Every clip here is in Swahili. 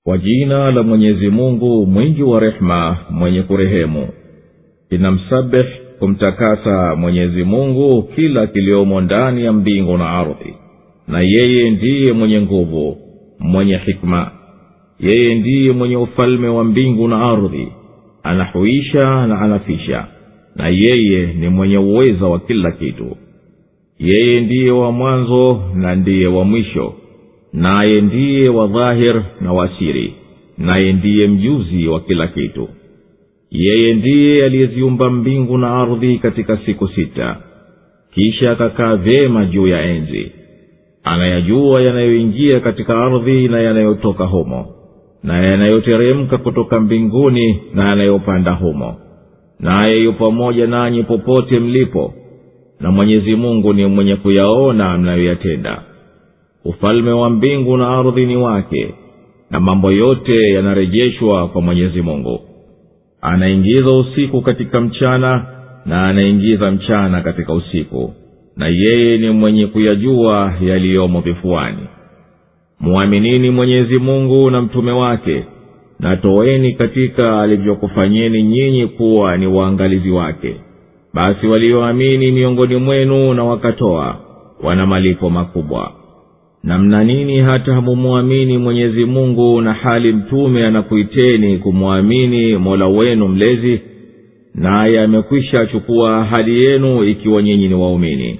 kwa jina la mwenyezi mungu mwingi wa rehema mwenye kurehemu inamsabih kumtakasa mwenyezi mungu kila kiliomo ndani ya mbingu na ardhi na yeye ndiye mwenye nguvu mwenye hikma yeye ndiye mwenye ufalme wa mbingu na ardhi anahuisha na anafisha na yeye ni mwenye uweza wa kila kitu yeye ndiye wa mwanzo na ndiye wa mwisho naye ndiye wa dhahir na wasiri naye ndiye mjuzi wa kila kitu yeye ndiye aliyeziumba mbingu na ardhi katika siku sita kisha akakaa vyema juu ya enzi anayajua yanayoingia katika ardhi na yanayotoka humo na yanayoteremka kutoka mbinguni na yanayopanda humo naye yu pamoja nanyi popote mlipo na mwenyezi mungu ni mwenye kuyaona mnayoyatenda ufalme wa mbingu na ardhi ni wake na mambo yote yanarejeshwa kwa mwenyezi mungu anaingiza usiku katika mchana na anaingiza mchana katika usiku na yeye ni mwenye kuyajua yaliyomo vifuani mwaminini mwenyezi mungu na mtume wake na toeni katika alivyokufanyeni nyinyi kuwa ni waangalizi wake basi walioamini miongoni mwenu na wakatoa wana malipo makubwa na mna nini hata hamumwamini mwenyezi mungu na hali mtume anakuiteni kumwamini mola wenu mlezi naye amekwisha chukua ahadi yenu ikiwa nyinyi ni waumini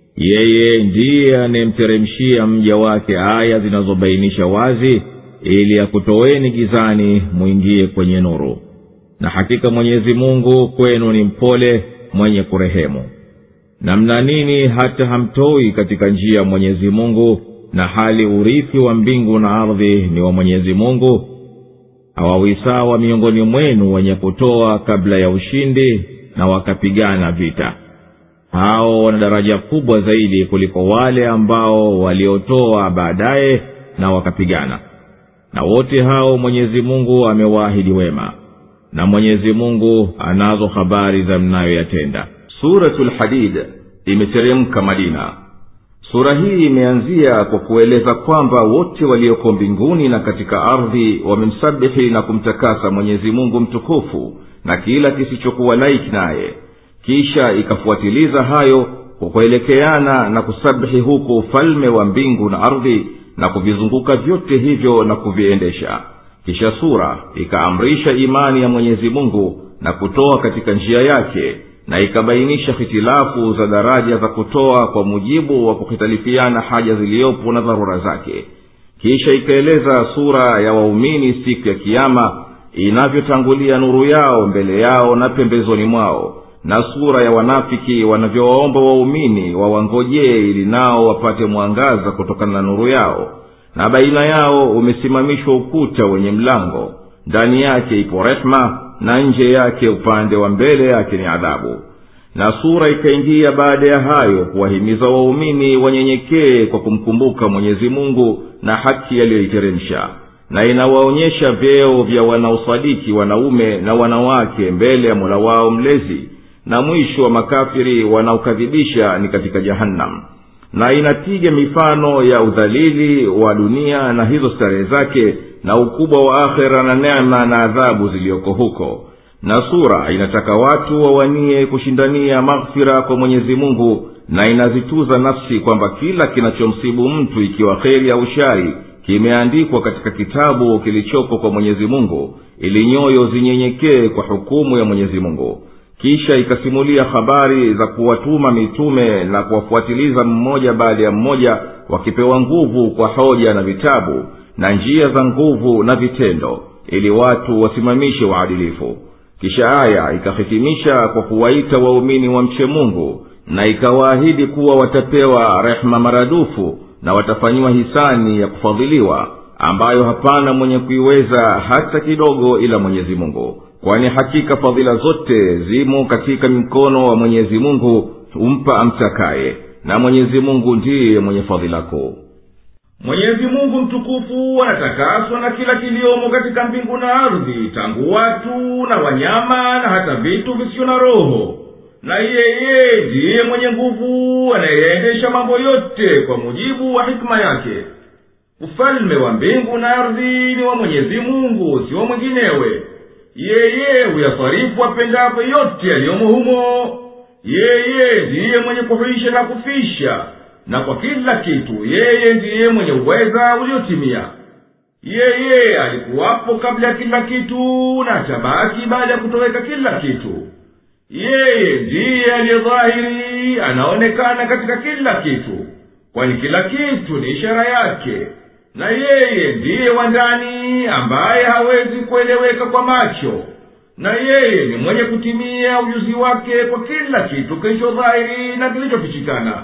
yeye ndiye anayemteremshia mja wake aya zinazobainisha wazi ili akutoweni gizani mwingie kwenye nuru na hakika mwenyezi mungu kwenu ni mpole mwenye kurehemu na mna nini hata hamtoi katika njia ya mwenyezi mungu na hali urithi wa mbingu na ardhi ni wa mwenyezi mungu hawawisawa miongoni mwenu wenye kutoa kabla ya ushindi na wakapigana vita hao wana daraja kubwa zaidi kuliko wale ambao waliotoa baadaye na wakapigana na wote hao mwenyezi mungu amewaahidi wema na mwenyezi mungu anazo habari za mnayoyatenda suratu lhadid imeteremka madina sura hii imeanzia kwa kueleza kwamba wote walioko mbinguni na katika ardhi wamemsabihi na kumtakasa mwenyezi mungu mtukufu na kila kisichokuwa laiki naye kisha ikafuatiliza hayo kwa kuelekeana na kusabihi huku ufalme wa mbingu na ardhi na kuvizunguka vyote hivyo na kuviendesha kisha sura ikaamrisha imani ya mwenyezi mungu na kutoa katika njia yake na ikabainisha hitilafu za daraja za kutoa kwa mujibu wa kuhitalifiana haja ziliyopo na dharura zake kisha ikaeleza sura ya waumini siku ya kiama inavyotangulia nuru yao mbele yao na pembezoni mwao na sura ya wanafiki wanavyowaomba waumini wawangojee ili nao wapate mwangaza kutokana na nuru yao na baina yao umesimamishwa ukuta wenye mlango ndani yake ipo rehma na nje yake upande wa mbele yake ni adhabu na sura ikaingia baada ya hayo kuwahimiza waumini wanyenyekee kwa kumkumbuka mwenyezi mungu na haki yaliyoiteremsha na inawaonyesha vyeo vya wanaosadiki wanaume na wanawake mbele ya mola wao mlezi na mwisho wa makafiri wanaokadhibisha ni katika jahannam na inapiga mifano ya udhalili wa dunia na hizo starehe zake na ukubwa wa akhera na neema na adhabu ziliyoko huko na sura inataka watu wawanie kushindania maghfira kwa mwenyezi mungu na inazituza nafsi kwamba kila kinachomsibu mtu ikiwa kheri au shari kimeandikwa katika kitabu kilichopo kwa mwenyezi mungu ili nyoyo zinyenyekee kwa hukumu ya mwenyezi mungu kisha ikasimulia habari za kuwatuma mitume na kuwafuatiliza mmoja baada ya mmoja wakipewa nguvu kwa hoja na vitabu na njia za nguvu na vitendo ili watu wasimamishe uadilifu kisha aya ikahitimisha kwa kuwaita waumini wamche mungu na ikawaahidi kuwa watapewa rehema maradufu na watafanyiwa hisani ya kufadhiliwa ambayo hapana mwenye kuiweza hata kidogo ila mwenyezi mungu kwani hakika fadhila zote zimo katika mikono wa mwenyezi mungu humpa amtakaye na mwenyezi mungu ndiye mwenye fadhila kuu mwenyezi mungu mtukufu anatakaswa na kila kiliomo katika mbingu na ardhi tangu watu na wanyama na hata vitu visivyo na roho na yeye ndiye mwenye nguvu anayeendesha mambo yote kwa mujibu wa hikima yake ufalme wa mbingu na ardhi ni wa mwenyezi mungu si wa mwinginewe yeye huyafarifu apendavyo yote yaliyomo humo yeye ndiye mwenye kuhuisha na kufisha na kwa kila kitu yeye ndiye mwenye uweza uliotimia yeye alikuwapo kabla ya kila kitu na atabaki baada ya kutoweka kila kitu yeye ndiye aliyedhahiri anaonekana katika kila kitu kwani kila kitu ni ishara yake na yeye ndiye wa ndani ambaye hawezi kueleweka kwa macho na yeye ni mwenye kutimia ujuzi wake kwa kila kitu kilicho dhahiri na kilichofichikana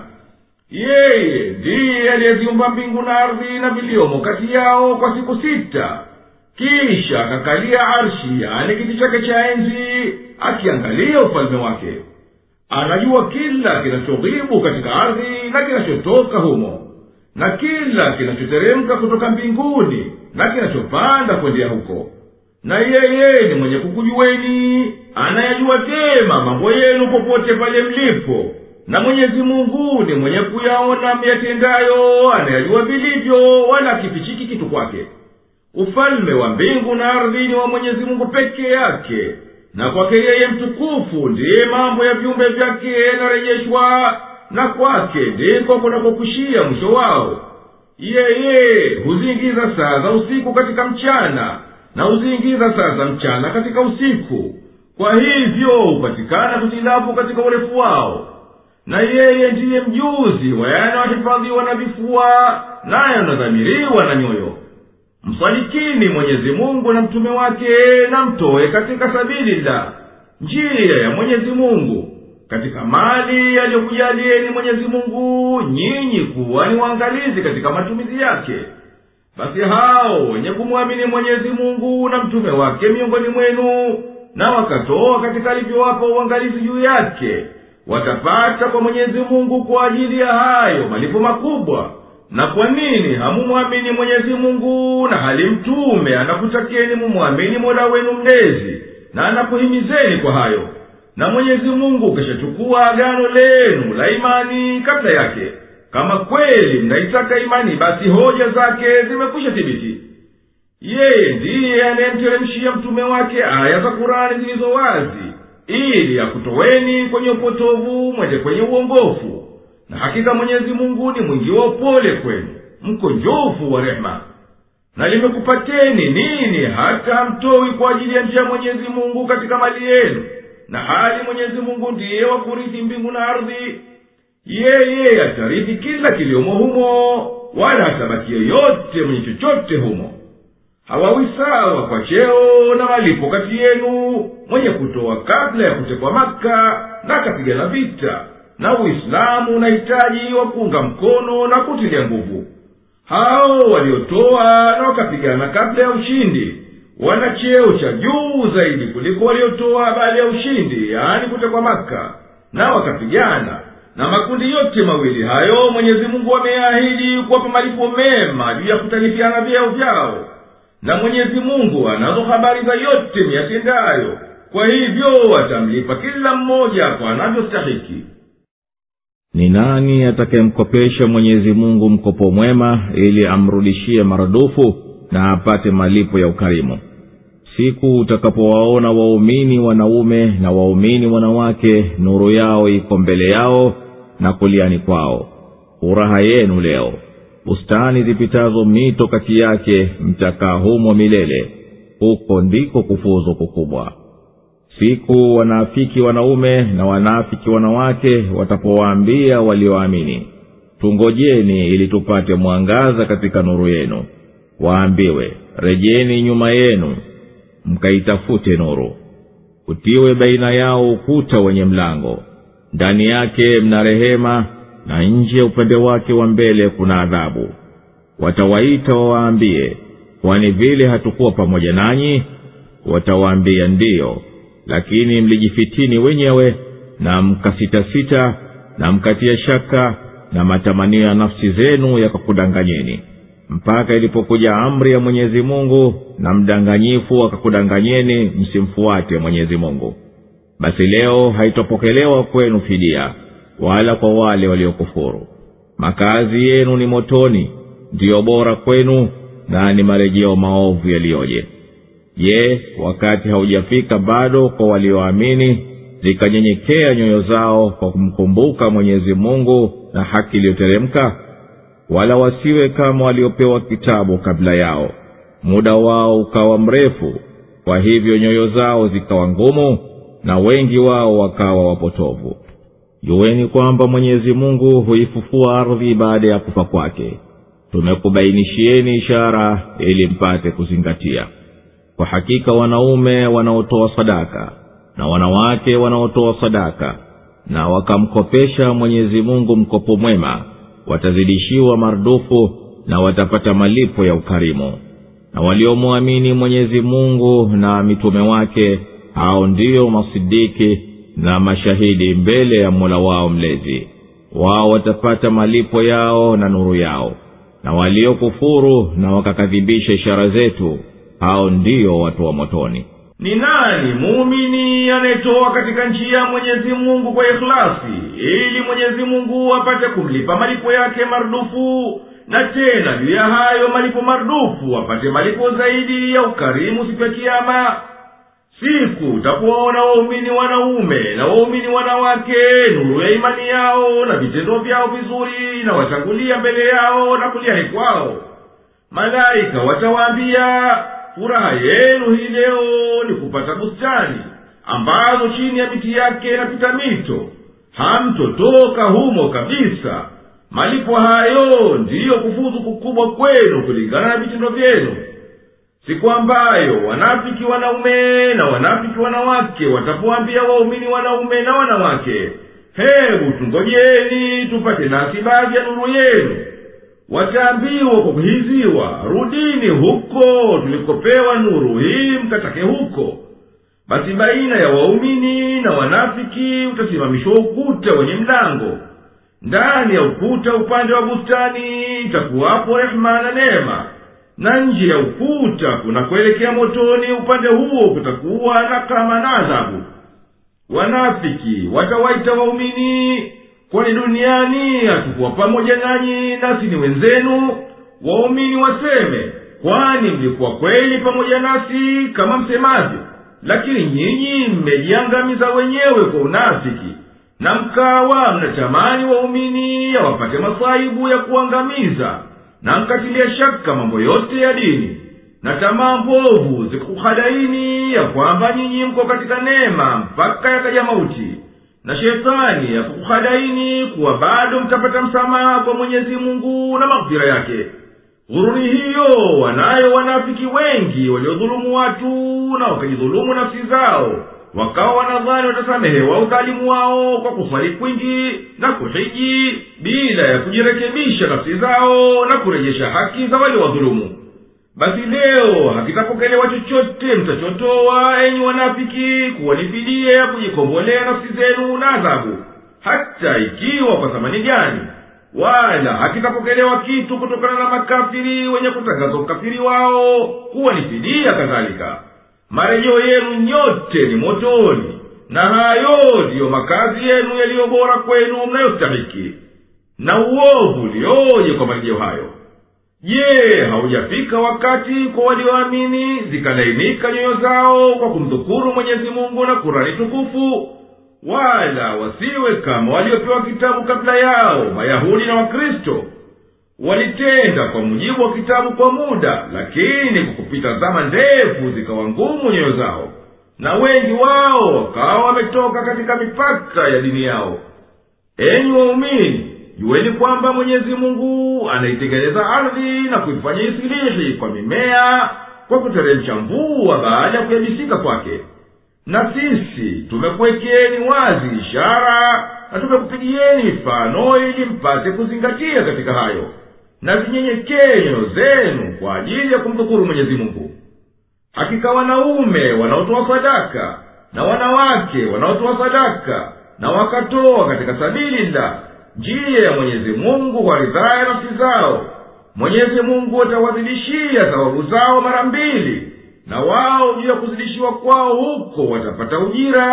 yeye ndiye aliyeziumba mbingu na ardhi na viliomo kati yao kwa siku sita kisha akakalia arshi yani kiti chake cha enzi akiangalia ufalme wake anajua kila kinachodhibu katika ardhi na kinachotoka humo na kila kinachoteremka kutoka mbinguni na kinachopanda kwendea huko na yeye ni mwenye kukujuweni anayajua vyema mambo yenu popote pale mlipo na mwenyezi mungu ni mwenye kuyaona myatendayo anayajua vilivyo wala kifichiki kitu kwake ufalme wa mbingu na ardhi ni wa mwenyezi mungu peke yake na kwake yeye mtukufu ndiye mambo ya viumbe vyake yanarejeshwa na kwake ndiko kunakokushia mwisho wao yeye huziingiza saa za usiku katika mchana na huziingiza saa za mchana katika usiku kwa hivyo hupatikana kutilafu katika urefu wao na yeye ndiye mjuzi wa yanayohifadhiwa na vifua nayo yanadhamiriwa na nyoyo msalikini mwenyezi mungu na mtume wake na mtoe katika sabili la njia ya mwenyezi mungu katika mali yaliyokujalieni mwenyezi mungu nyinyi kuwa ni waangalizi katika matumizi yake basi hao wenye kumwamini mwenyezi mungu na mtume wake miongoni mwenu na wakatoa katika alivyowapa uangalizi juu yake watapata kwa mwenyezi mungu kwa ajili ya hayo malipo makubwa na kwa nini hamumwamini mwenyezi mungu na hali mtume anakutakieni mumwamini mola wenu mlezi na anakuhimizeni kwa hayo na mwenyezi mungu ukishachukua agano lenu la imani kabla yake kama kweli mnaitaka imani basi hoja zake zimekwisha thibiti yeye ndiye anayemteremshia mtume wake aya za kurani zilizo wazi ili akutoweni kwenye upotovu mwende kwenye uongofu na hakika mwenyezi mungu ni mwingi wa upole kwenu mkonjofu wa rehema na limekupateni nini hata hamtowi kwa ajili ya njia ya mwenyezi mungu katika mali yenu na hali mwenyezi mungu ndiye wa kurithi mbingu na ardhi yeye atarithi kila kiliomo humo wala hatabaki yeyote mwenye chochote humo hawawi sawa kwa cheo na malipo kati yenu mwenye kutoa kabla ya kutekwa maka na akapigana vita na uislamu unahitaji wa kuunga mkono na kutilia nguvu hao waliotoa na wakapigana kabla ya ushindi wana cheo cha juu zaidi kuliko waliotoa baada ya ushindi yaani kutekwa maka na wakapigana na makundi yote mawili hayo mwenyezi mungu ameahidi kuwapa malipo mema juu ya kutalifiana vyeo vyao na mwenyezi mungu anazo habari za yote miyatendayo kwa hivyo atamlipa kila mmoja kwa anavyostahiki ni nani atakayemkopesha mwenyezi mungu mkopo mwema ili amrudishie maradufu na apate malipo ya ukarimu siku utakapowaona waumini wanaume na waumini wanawake nuru yao iko mbele yao na kuliani kwao furaha yenu leo bustani zipitazo mito kati yake mtakaa humo milele huko ndiko kufuzu kukubwa siku wanaafiki wanaume na wanaafiki wanawake watapowaambia walioamini tungojeni ili tupate mwangaza katika nuru yenu waambiwe rejeni nyuma yenu mkaitafute nuru utiwe baina yao ukuta wenye mlango ndani yake mna rehema na nje upande wake wa mbele kuna adhabu watawaita wawaambie kwani vile hatukuwa pamoja nanyi watawaambia ndiyo lakini mlijifitini wenyewe na mkasitasita na mkatia shaka na matamanio ya nafsi zenu yakakudanganyeni mpaka ilipokuja amri ya mwenyezi mungu na mdanganyifu akakudanganyeni msimfuate mwenyezi mungu basi leo haitopokelewa kwenu fidia wala kwa wale waliokufuru makazi yenu ni motoni ndiyo bora kwenu na ni marejeo maovu yaliyoje je wakati haujafika bado kwa walioamini zikanyenyekea nyoyo zao kwa kumkumbuka mwenyezi mungu na haki iliyoteremka wala wasiwe kama waliopewa kitabu kabla yao muda wao ukawa mrefu kwa hivyo nyoyo zao zikawa ngumu na wengi wao wakawa wapotovu juweni kwamba mwenyezi mungu huifufua ardhi baada ya kufa kwake tumekubainishieni ishara ili mpate kuzingatia kwa hakika wanaume wanaotoa sadaka na wanawake wanaotoa sadaka na wakamkopesha mwenyezi mungu mkopo mwema watazidishiwa mardufu na watapata malipo ya ukarimu na waliomwamini mwenyezi mungu na mitume wake hao ndiyo masidiki na mashahidi mbele ya mola wao mlezi wao watapata malipo yao na nuru yao na waliokufuru na wakakadhibisha ishara zetu hao ndiyo watu wa motoni ni nani muumini anayetoa katika njia ya mwenyezi mungu kwa ikhlasi ili mwenyezi mungu apate kumlipa malipo yake marudufu na tena juu ya hayo malipo marudufu apate malipo zaidi ya ukarimu siku ya kiama siku utakuwaona waumini wanaume na waumini wanawake nuru ya imani yao na vitendo vyao vizuri na watangulia mbele yao na kuliani kwao malaika watawaambia furaha yenu hii leo ni kupata bustani ambazo chini ya miti yake inapita mito hamtotoka humo kabisa malipo hayo ndiyo kufuzu kukubwa kwenu kulingana na vitendo vyenu siku ambayo wanafiki wanaume na wanafiki wanawake watapoambia waumini wanaume na wanawake hebu tungojeni tupate nasi baadhi ya nuru yenu wataambiwa kwa kuhiziwa rudini huko tulikopewa nuru hii mkatake huko basi baina ya waumini na wanafiki utasimamishwa ukuta wenye mlango ndani ya ukuta upande wa bustani itakuwapo rehema na neema na nje ya ukuta kunakuelekea motoni upande huo kutakuwa na kama na adhabu wanafiki watawaita waumini kwani duniani hatukuwa pamoja nanyi nasi ni wenzenu waumini waseme kwani mlikuwa kweli pamoja nasi kama msemavyo lakini nyinyi mmejiangamiza wenyewe kwa unafiki na mkawa mnatamani waumini yawapate masaibu ya kuangamiza na mkatilia shaka mambo yote ya dini na tamaa mbovu zikuhadaini ya kwamba nyinyi mko katika neema mpaka yakaja mauti na shetani yakukuhadaini kuwa bado mtapata msamaha kwa mwenyezi mungu na maghfira yake ghururi hiyo wanayo wanafiki wengi waliodhulumu watu na wakajidhulumu nafsi zao wakawa wanadhani watasamehewa udhalimu wao kwa kuswali kwingi na kuhiji bila ya kujirekebisha nafsi zao na kurejesha haki za waliowadhulumu basi leo hakitapokelewa chochote mtachotoa enyi wanafiki kuwa ni fidia ya kujikombolea nafsi zenu na adhabu hata ikiwa kwa thamani gani wala hakitapokelewa kitu kutokana na makafiri wenye kutangaza ukafiri wao kuwa ni fidia kadhalika marejeo yenu nyote ni motoni na hayo ndiyo makazi yenu yaliyo bora kwenu mnayostahiki na uovu ulioje kwa marejeo hayo je haujafika wakati kwa walioamini zikalainika nyoyo zao kwa kumdhukuru mwenyezi mungu na kurani tukufu wala wasiwe kama waliopewa kitabu kabla yao mayahudi na wakristo walitenda kwa mujibu wa kitabu kwa muda lakini kwa kupita zama ndefu zikawa ngumu nyoyo zao na wengi wao wakawa wametoka katika mipaka ya dini yao enyi waumini juweni kwamba mwenyezi mungu anaitengeneza ardhi na kuifanya isilihi kwa mimea kwa kuteremsha mvua baada ya kuyabisika kwake na sisi tumekuwekeni wazi ishara na tumekupigieni mifano ili mpate kuzingatia katika hayo na zinyenyekee nyoyo zenu kwa ajili ya kumdhukuru mwenyezi mungu hakika wanaume wanaotoa sadaka na wanawake wanaotoa sadaka na wakatoa katika sabili la njia ya mwenyezi mungu kwa ridhaa ya nafsi zao mwenyezi mungu atawazidishia thawabu zao mara mbili na wao juu ya kuzidishiwa kwao huko watapata ujira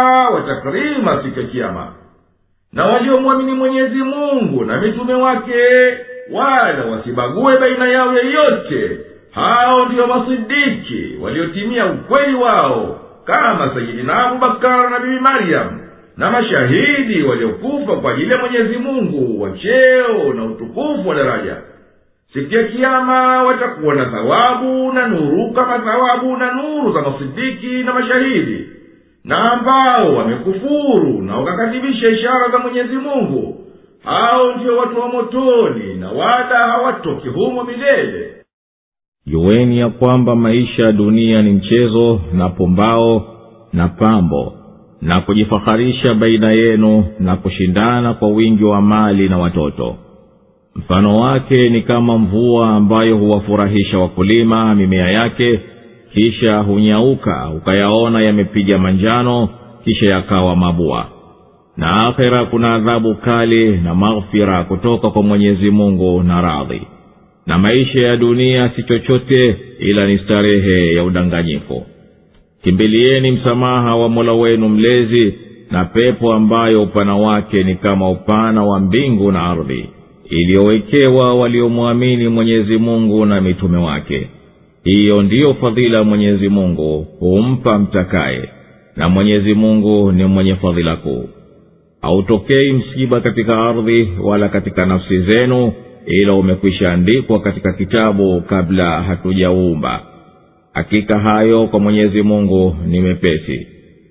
watakrima siku ya kiama na waliomwamini mwenyezi mungu na mitume wake wala wasibague baina yao yeyote hao ndiyo masidiki waliotimia ukweli wao kama sayidina abubakar na bibi maryamu na mashahidi waliokufa kwa ajili ya mwenyezi mungu wa cheo na utukufu wa daraja siku ya kiama watakuwa na thawabu na nuru kama thawabu na nuru za masidiki na mashahidi na ambao wamekufuru na wakakadhibisha ishara za mwenyezi mungu hao ndio watu wa motoni na wala hawatoki humo milele juweni ya kwamba maisha ya dunia ni mchezo na pumbao na pambo na kujifaharisha baina yenu na kushindana kwa wingi wa mali na watoto mfano wake ni kama mvua ambayo huwafurahisha wakulima mimea yake kisha hunyauka ukayaona yamepiga manjano kisha yakawa mabua na akhera kuna adhabu kali na maghfira kutoka kwa mwenyezi mungu na radhi na maisha ya dunia si chochote ila ni starehe ya udanganyifu kimbilieni msamaha wa mola wenu mlezi na pepo ambayo upana wake ni kama upana wa mbingu na ardhi iliyowekewa waliomwamini mwenyezi mungu na mitume wake hiyo ndiyo fadhila mwenyezi mungu humpa mtakaye na mwenyezi mungu ni mwenye fadhila kuu hautokei msiba katika ardhi wala katika nafsi zenu ila umekwisha andikwa katika kitabu kabla hatujauumba hakika hayo kwa mwenyezi mungu ni mepesi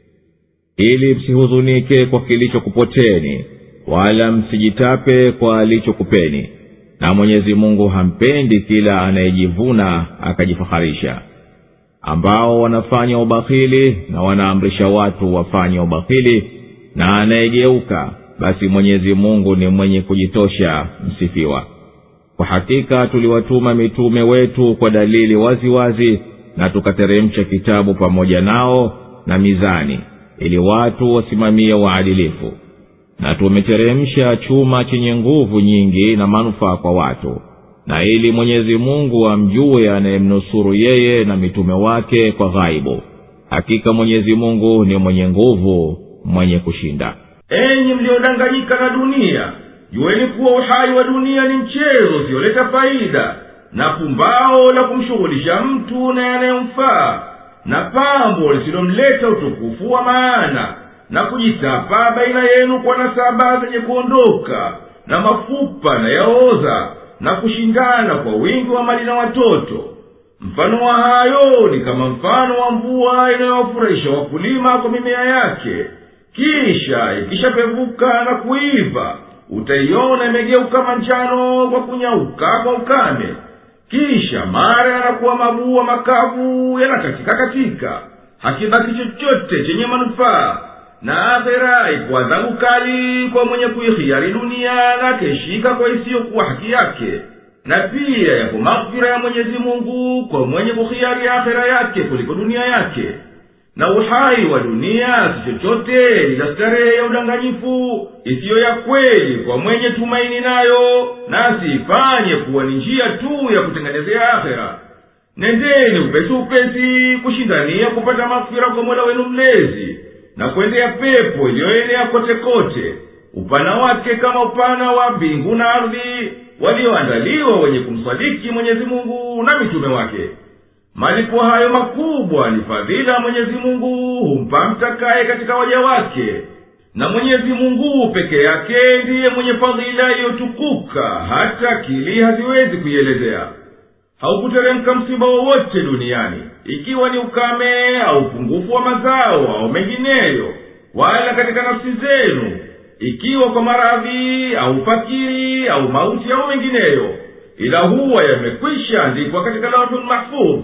ili msihuzunike kwa kilichokupoteni wala msijitape kwa alichokupeni na mwenyezi mungu hampendi kila anayejivuna akajifaharisha ambao wanafanya ubakhili na wanaamrisha watu wafanye ubakhili na anayegeuka basi mwenyezi mungu ni mwenye kujitosha msifiwa kwa hakika tuliwatuma mitume wetu kwa dalili wazi wazi na tukateremsha kitabu pamoja nao na mizani ili watu wasimamie waadilifu na tumeteremsha chuma chenye nguvu nyingi na manufaa kwa watu na ili mwenyezi mungu amjue anayemnusuru yeye na mitume wake kwa ghaibu hakika mwenyezi mungu ni mwenye nguvu mwenye kushinda enyi mliodanganyika na dunia jueni kuwa uhai wa dunia ni mchezo usioleta faida na pumbao la kumshughulisha mtu na yanayomfaa na pambo lisilomleta utukufu wa maana na kujitapa baina yenu kwa nasaba zenye kuondoka na mafupa na yaoza na kushindana kwa wingi wa mali na watoto mfano wa hayo ni kama mfano wa mvua inayowafurahisha wakulima kwa mimea yake kisha ikishapevuka na kuiva utaiona imegeuka manjano kwa kunyauka kwa ukame kisha mara yanakuwa mabua makavu yanakatika katika hakibaki chochote chenye manufaa na akhera iko adhabu kali kwa mwenye kuihiari dunia na akeshika kwa isiyokuwa haki yake na pia yapo maghfira ya mwenyezi mungu kwa mwenye kuhiari akhera yake kuliko dunia yake na uhai wa dunia si chochote ila starehe ya udanganyifu isiyo ya kweli kwa mwenye tumaini nayo na asiifanye kuwa ni njia tu ya kutengenezea akhera nendeni upesi upesi kushindania kupata maghfira kwa mola wenu mlezi na kwendea pepo iliyoenea kote kote upana wake kama upana wa mbingu na ardhi walioandaliwa wenye kumsadiki mwenyezi mungu na mitume wake malipo hayo makubwa ni fadhila mwenyezi mungu humpa mtakaye katika waja wake na mwenyezi mungu peke yake ndiye mwenye fadhila iliyotukuka hata akili haziwezi kuielezea haukuteremka msiba wowote duniani ikiwa ni ukame au upungufu wa mazao au mengineyo wala katika nafsi zenu ikiwa kwa maradhi au fakiri au mauti au mengineyo ila huwa yamekwisha andikwa katika lawhul mahfudh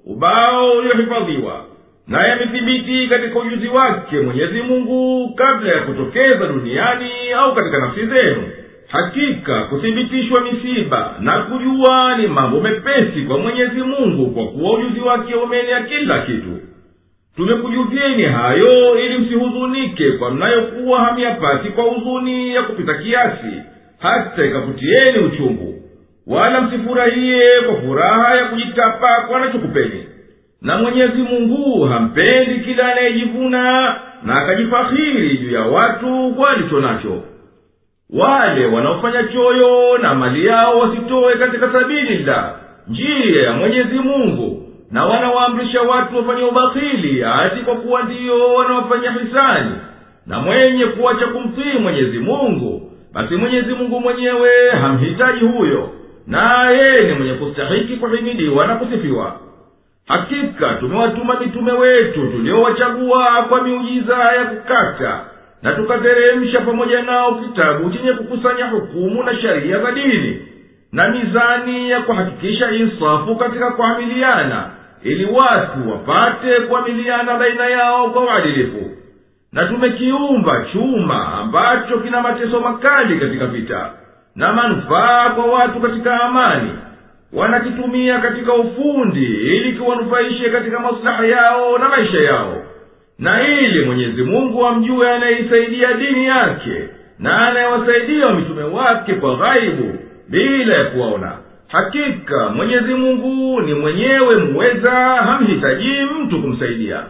ubao uliohifadhiwa na yamethibiti katika ujuzi wake mwenyezi mungu kabla ya kutokeza duniani au katika nafsi zenu hakika kuthibitishwa misiba na kujua ni mambo mepesi kwa mwenyezi mungu kwa kuwa ujuzi wake umeenea kila kitu tumekujuvieni hayo ili msihuzunike kwa mnayokuwa hamyapati kwa huzuni ya kupita kiasi hata ikakutieni uchungu wala msifurahiye kwa furaha ya kujitapa kwa anachokupeni na mwenyezi mungu hampendi kila anayejivuna na akajifahiri juu ya watu kwa alicho nacho wale wanaofanya choyo na mali yao wasitowe katika sabili la njia ya mwenyezi mungu na wanawaamrisha watu wafanye ubakhili ati kwa kuwa ndiyo wanaofanya hisani na mwenye kuacha kumtii mwenyezi mungu basi mwenyezi mungu mwenyewe hamhitaji huyo naye ni mwenye kustahiki kuhimidiwa na kusifiwa hakika tumewatuma mitume wetu tuliowachagua kwa miujiza ya kukata na tukateremsha pamoja nao kitabu chenye kukusanya hukumu na sheria za dini na mizani ya kuhakikisha insafu katika kuamiliana ili watu wapate kuamiliana baina yao kwa uadilifu na tumekiumba chuma ambacho kina mateso makali katika vita na manufaa kwa watu katika amani wanakitumia katika ufundi ili kiwanufaishe katika maslaha yao na maisha yao na ili mwenyezi mungu amjue anayeisaidia dini yake na anayewasaidia mitume wake kwa ghaibu bila ya kuwaona hakika mwenyezi mungu ni mwenyewe muweza hamhitajii mtu kumsaidia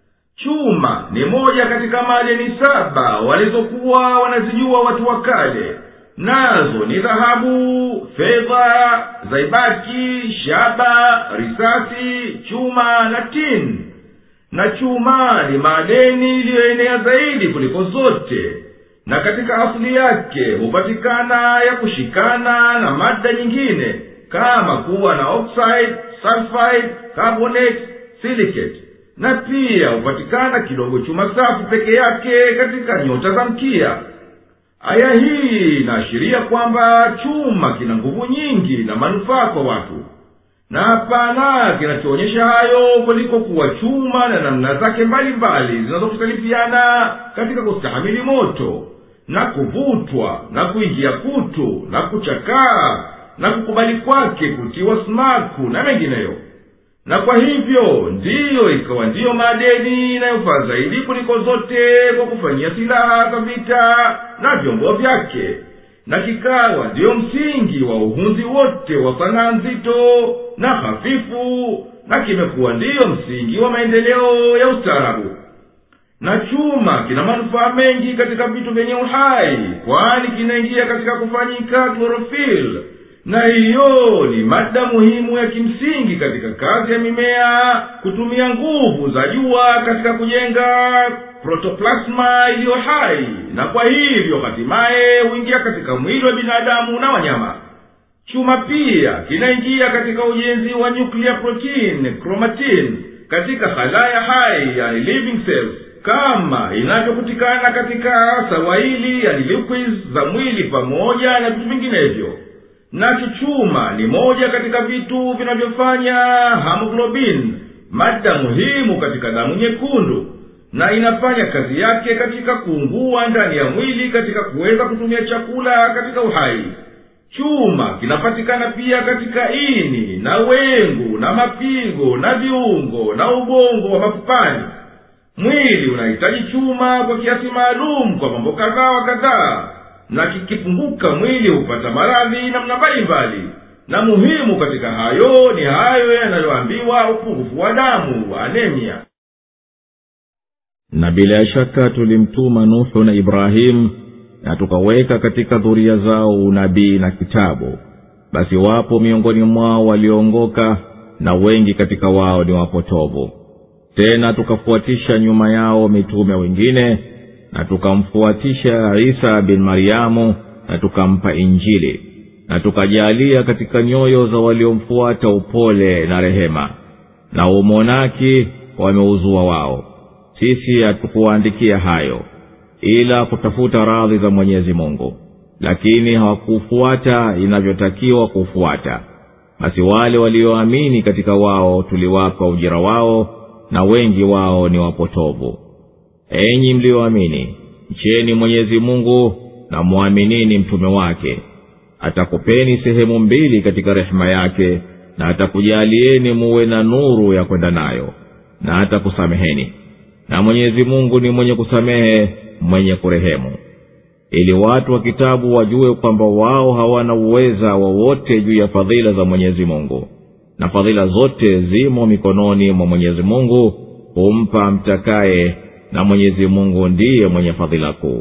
chuma ni moja katika madeni saba walizokuwa wanazijua watu wa kale nazo ni dhahabu fedha zaibaki shaba risasi chuma na tin na chuma ni madeni iliyoenea zaidi kuliko zote na katika asili yake hupatikana ya kushikana na mada nyingine kama kuwa na oxide sulfide carbonate silicate na pia hupatikana kidogo chuma safi peke yake katika nyota za mkia aya hii inaashiria kwamba chuma kina nguvu nyingi na manufaa kwa watu na hapana kinachoonyesha hayo kuliko kuwa chuma na namna zake mbalimbali zinazokhtalifiana katika kustahamili moto na kuvutwa na kuingia kutu na kuchakaa na kukubali kwake kutiwa smaku na mengineyo na kwa hivyo ndiyo ikawa ndiyo madeni inayofaa zaidi kuliko zote kwa kufanyia silaha za vita na vyombo vyake na kikawa ndiyo msingi wa uhunzi wote wa sanaa nzito na hafifu na kimekuwa ndiyo msingi wa maendeleo ya ustaarabu na chuma kina manufaa mengi katika vitu vyenye uhai kwani kinaingia katika kufanyika klorofil na hiyo ni mada muhimu ya kimsingi katika kazi ya mimea kutumia nguvu za jua katika kujenga protoplasma iliyo hai na kwa hivyo hatimaye huingia katika mwili wa binadamu na wanyama chuma pia kinaingia katika ujenzi wa nuclear protein chromatin katika halaya hai yani living cells kama inavyokutikana katika sawaili yani liquids za mwili pamoja na vitu vinginevyo nacho chuma ni moja katika vitu vinavyofanya hamoglobin mada muhimu katika damu nyekundu na inafanya kazi yake katika kuungua ndani ya mwili katika kuweza kutumia chakula katika uhai chuma kinapatikana pia katika ini na wengu na mapigo na viungo na ubongo wa mapupani mwili unahitaji chuma kwa kiasi maalum kwa mambo kadhaa wa kadhaa na kikipunguka mwili hupata maradhi namna mbalimbali na muhimu katika hayo ni hayo yanayoambiwa upungufu wa damu wa anemia na bila shaka tulimtuma nuhu na ibrahimu na tukaweka katika dhuria zao unabii na kitabu basi wapo miongoni mwao walioongoka na wengi katika wao ni wapotovu tena tukafuatisha nyuma yao mitume wengine na tukamfuatisha isa bin maryamu na tukampa injili na tukajaalia katika nyoyo za waliomfuata upole na rehema na umonaki wameuzua wao sisi hatukuwaandikia hayo ila kutafuta radhi za mwenyezi mungu lakini hawakufuata inavyotakiwa kufuata basi wale walioamini katika wao tuliwapa ujira wao na wengi wao ni wapotovu enyi mliyoamini mcheni mwenyezi mungu na mwaminini mtume wake atakupeni sehemu mbili katika rehema yake na atakujalieni muwe na nuru ya kwenda nayo na atakusameheni na mwenyezi mungu ni mwenye kusamehe mwenye kurehemu ili watu wa kitabu wajue kwamba wao hawana uweza wowote juu ya fadhila za mwenyezi mungu na fadhila zote zimo mikononi mwa mwenyezi mungu humpa mtakaye na mwenyezi mungu ndiye mwenye fadhila kuu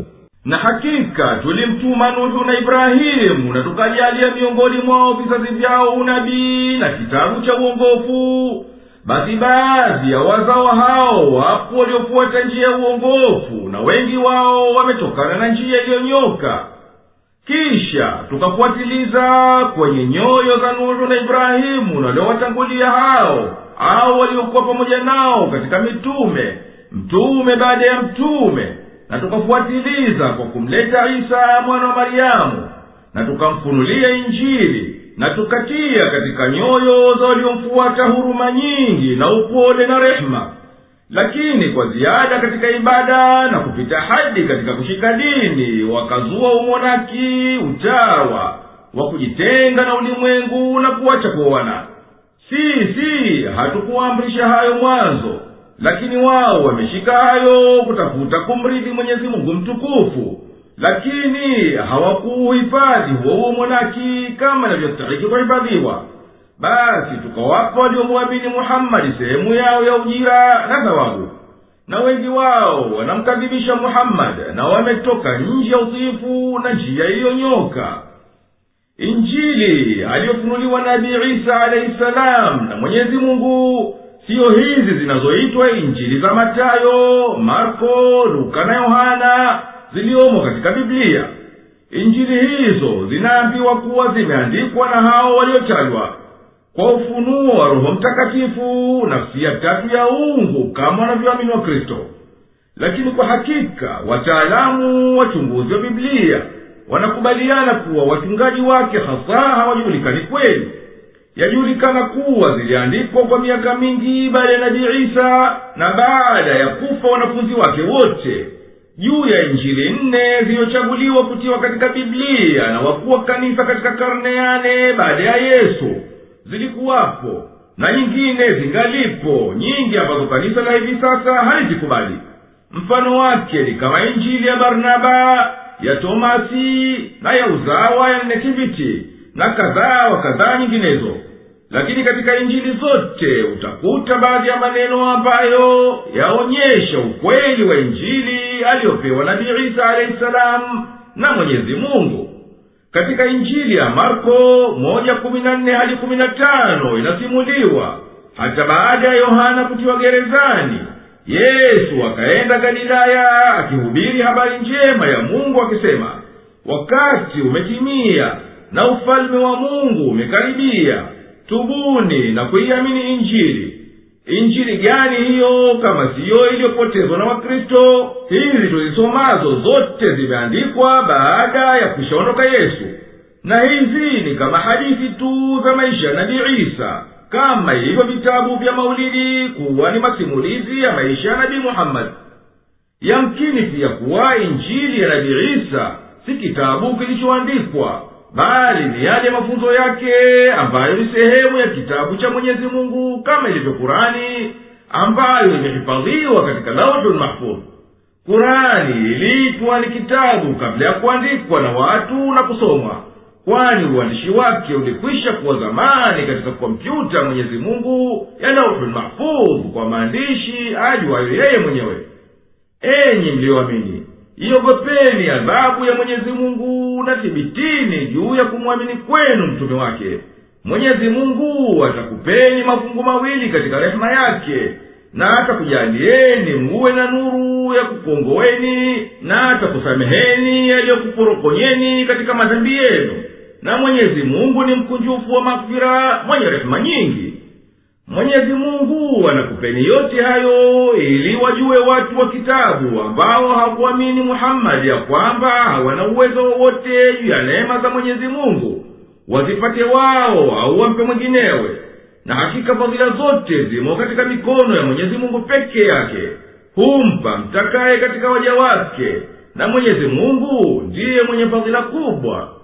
na hakika tulimtuma nuhu na ibrahimu na tukajalia miongoni mwao vizazi vyao unabii na kitabu cha uongofu basi baadhi ya wazao hao wapo waliofuata njia ya uongofu na wengi wao wametokana na njia iliyonyoka kisha tukafuatiliza kwenye nyoyo za nuhu na ibrahimu na waliowatangulia hao au waliokuwa pamoja nao katika mitume mtume baada ya mtume na tukafuatiliza kwa kumleta isa mwana wa maryamu na tukamfunulia injili na tukatia katika nyoyo za waliomfuata huruma nyingi na upole na rehema lakini kwa ziada katika ibada na kupita hadi katika kushika dini wakazua umonaki utawa wa kujitenga na ulimwengu na kuwacha kuoana si si hatukuamrisha hayo mwanzo lakini wao wameshika hayo kutafuta kumridhi mwenyezi mungu mtukufu lakini hawakuuhifadhi huo umonaki kama inavyostahiki kuhifadhiwa basi tukawapa waliomwamini muhammadi sehemu yao ya ujira na thawabu na wengi wao wanamkadhibisha muhammadi na wametoka nje ya utiifu na njia iliyonyoka injili aliyofunuliwa nabii isa alahi salam na mwenyezi mungu siyo hizi zinazoitwa injili za matayo marko luka na yohana ziliomo katika biblia injili hizo zinaambiwa kuwa zimeandikwa na hao waliotajwa kwa ufunuo wa roho mtakatifu nafsi ya tatu ya ungu kama wanavyoamini wa kristo lakini kwa hakika wataalamu wachunguzi wa biblia wanakubaliana kuwa wachungaji wake hasa hawajulikani kweli yajulikana kuwa ziliandikwa kwa miaka mingi baada ya nabii isa na baada ya kufa wanafunzi wake wote juu ya injili nne zilizochaguliwa kutiwa katika biblia na wakuu wa kanisa katika karne yane baada ya yesu zilikuwapo na nyingine zingalipo nyingi ambazo kanisa la hivi sasa halizikubali mfano wake ni kama injili ya barnaba ya tomasi na ya uzawa ya netiviti na kadhaa wa kadhaa nyinginezo lakini katika injili zote utakuta baadhi ya maneno ambayo yaonyesha ukweli wa injili aliyopewa nabii isa alahi salamu na mwenyezi mungu katika injili ya marko moja kumi na nne hadi kumi na tano inasimuliwa hata baada ya yohana kutiwa gerezani yesu akaenda galilaya akihubiri habari njema ya mungu akisema wakati umetimia na ufalme wa mungu umekaribia tubuni na kuiamini injili injili gani hiyo kama siyo iliyopotezwa na wakristo hizi tuzisomazo zote zimeandikwa baada ya kushaondoka yesu na hizi ni kama hadithi tu za maisha ya nabii isa kama ilivyo vitabu vya maulidi kuwa ni masimulizi ya maisha ya nabii muhammadi yamkini pia kuwa injili ya nabii isa si kitabu kilichoandikwa bali ni yale mafunzo yake ambayo ni sehemu ya kitabu cha mwenyezi mungu kama ilivyo kurani ambayo imehifadhiwa katika lauhul mahfudh kurani iliitwa ni kitabu kabla ya kuandikwa na watu na kusomwa kwani uandishi wake ulikwisha kuwa zamani katika kompyuta mwenyezi mungu ya lauhul mahfudh kwa maandishi ajuayo yeye mwenyewe enyi mliyoamini iogopeni adhabu ya mwenyezi mungu na thibitini juu ya kumwamini kwenu mtume wake mwenyezi mungu atakupeni mafungu mawili katika rehema yake na atakujalieni muwe na nuru ya kukongoweni na atakusameheni yaliyokuporokonyeni katika madhambi yenu na mwenyezi mungu ni mkunjufu wa makfira mwenye rehema nyingi mwenyezi mungu anakupeni yote hayo ili wajue watu wa kitabu ambao hakuamini muhammadi ya kwamba hawana uwezo wowote juu ya neema za mwenyezi mungu wazipate wao au wampe mwinginewe na hakika fadhila zote zimo katika mikono ya mwenyezi mungu peke yake humpa mtakaye katika waja wake na mwenyezi mungu ndiye mwenye fadhila kubwa